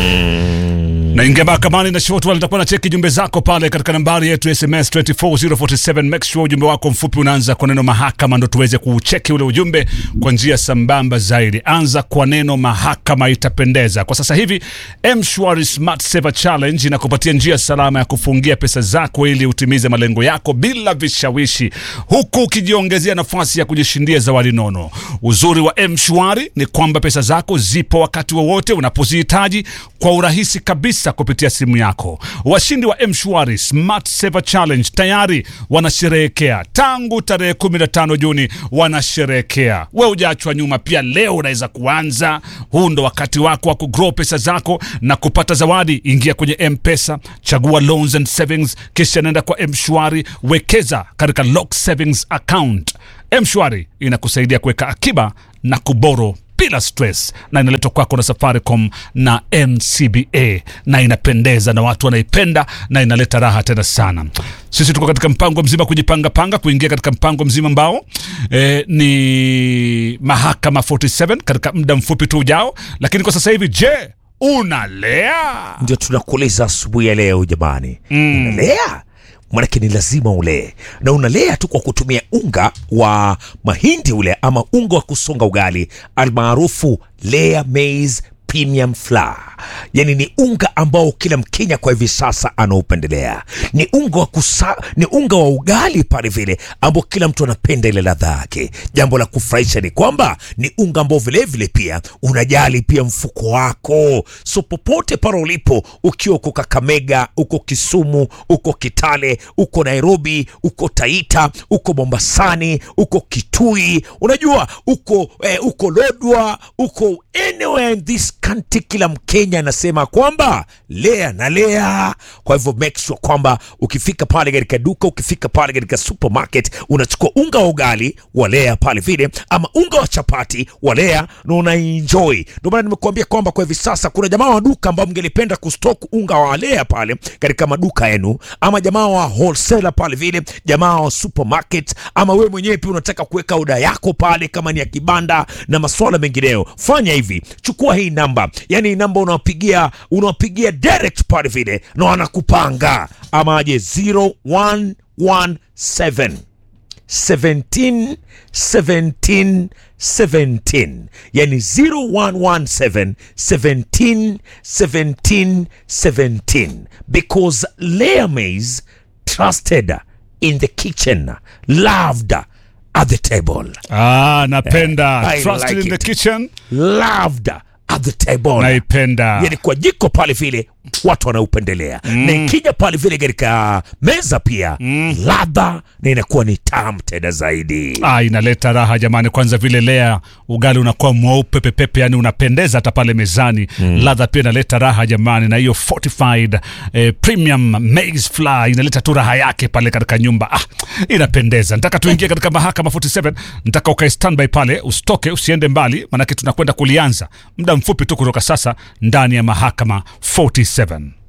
naingia mahakamani na shotwal nitakuwa na cheki jumbe zako pale katika nambari yetu sms 24047 make sure ujumbe wako mfupi unaanza kwa neno mahakama ndo tuweze kucheki ule ujumbe kwa njia sambamba zaidi anza kwa neno mahakama itapendeza kwa sasa hivi mshwari smart saver challenge inakupatia njia salama ya kufungia pesa zako ili utimize malengo yako bila vishawishi huku ukijiongezea nafasi ya kujishindia zawadi nono uzuri wa mshwari ni kwamba pesa zako zipo wakati wowote unapozihitaji kwa urahisi kabisa kupitia simu yako washindi wa mshwari smart saver challenge tayari wanasherehekea tangu tarehe 15 juni wanasherehekea we ujaachwa nyuma pia leo unaweza kuanza huu ndo wakati wako wa kugrow pesa zako na kupata zawadi ingia kwenye mpesa chagua loans and savings kisha nenda kwa mshwari wekeza katika lock savings account mshwari inakusaidia kuweka akiba na kuboro bila stress na inaletwa kwako na safaricom na ncba na inapendeza na watu wanaipenda na inaleta raha tena sana sisi tuko katika mpango mzima kujipanga panga kuingia katika mpango mzima ambao eh, ni mahakama 47 katika muda mfupi tu ujao lakini kwa sasa hivi je unalea ndio tunakuuliza asubuhi ya leo jamani mm. unalea manake ni lazima ulee na unalea tu kwa kutumia unga wa mahindi ule ama unga wa kusonga ugali almaarufu lea maize premium flour yani ni unga ambao kila mkenya kwa hivi sasa anaupendelea ni unga wa kusa, ni unga wa ugali pale vile ambao kila mtu anapenda ile ladha yake jambo la kufurahisha ni kwamba ni unga ambao vilevile pia unajali pia mfuko wako so popote pale ulipo ukiwa uko kakamega uko kisumu uko kitale uko nairobi uko taita uko mombasani uko kitui unajua uko eh, uko lodwa uko anywhere in this country kila mkenya anasema kwamba lea na lea kwa hivyo make sure kwamba ukifika pale katika duka ukifika pale katika supermarket unachukua unga wa ugali wa lea pale vile ama unga wa chapati wa lea na unaenjoy ndio maana nimekuambia kwamba kwa hivi sasa kuna jamaa wa duka ambao mngelipenda kustock unga wa lea pale katika maduka yenu ama jamaa wa wholesaler pale vile jamaa wa supermarket ama wewe mwenyewe pia unataka kuweka oda yako pale kama ni ya kibanda na maswala mengineyo fanya hivi chukua hii namba yani hii namba unawapigia unawapigia direct pale vile na wanakupanga ama aje 0117 17 17 17 yani 0117 17 17 17 because layer maize trusted in the kitchen loved at the table ah, napenda I trusted like in the it. kitchen loved at the table naipenda yani kwa jiko pale vile watu wanaupendelea mm. na ikija pale vile katika meza pia mm. ladha na inakuwa ni tamu tena zaidi ah, inaleta raha jamani kwanza vile lea ugali unakuwa mweupe pepepe yani unapendeza hata pale mezani mm. ladha pia inaleta raha jamani na hiyo fortified eh, premium maize flour inaleta tu raha yake pale katika nyumba ah, inapendeza nataka tuingie katika mahakama 47 nataka ukae standby pale usitoke usiende mbali manake tunakwenda kulianza muda mfupi tu kutoka sasa ndani ya mahakama 47